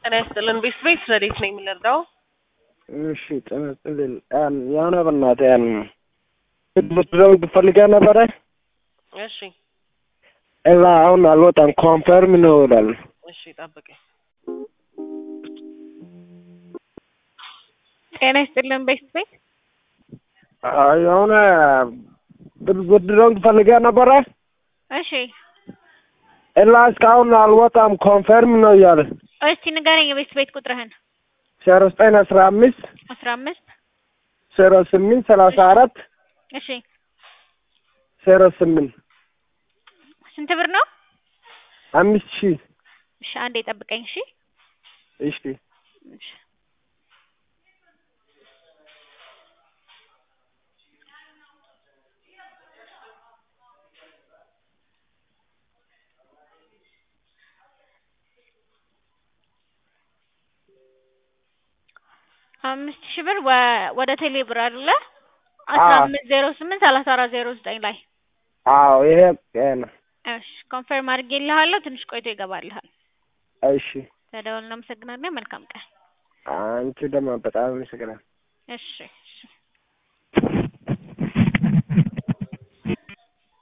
ጤና ይስጥልን። ቤት ቤት ረዴት ነው የምንረዳው? እሺ ጤና ይስጥልን። ያን የሆነ በእናትህ ያን ብትደው ፈልጋ ነበረ እሺ እዛ አሁን አልወጣም። ኮንፈርም ነው ይላል። እሺ ጠብቀኝ። ጤና ይስጥልን። ቤት ቤት አይ የሆነ ብትደው ፈልጋ ነበረ እሺ እና እስካሁን አልወጣም። ኮንፈርም ነው እያለ እስቲ ንገረኝ የቤት ቤት ቁጥርህን። ዜሮ ዘጠኝ አስራ አምስት አስራ አምስት ዜሮ ስምንት ሰላሳ አራት እሺ ዜሮ ስምንት ስንት ብር ነው? አምስት ሺህ እሺ አንዴ ጠብቀኝ። እሺ እሺ እሺ አምስት ሺህ ብር ወ- ወደ ቴሌ ብር አይደለ? አስራ አዎ። አምስት ዜሮ ስምንት ሰላሳ አራት ዜሮ ዘጠኝ ላይ አዎ ይሄ ነው። እሺ ኮንፈርም አድርጌልሃለሁ። ትንሽ ቆይቶ ይገባልሃል። እሺ ተደውል። እናመሰግናለን። መልካም ቀን። አንቺ ደግሞ በጣም አመሰግናለሁ። እሺ እሺ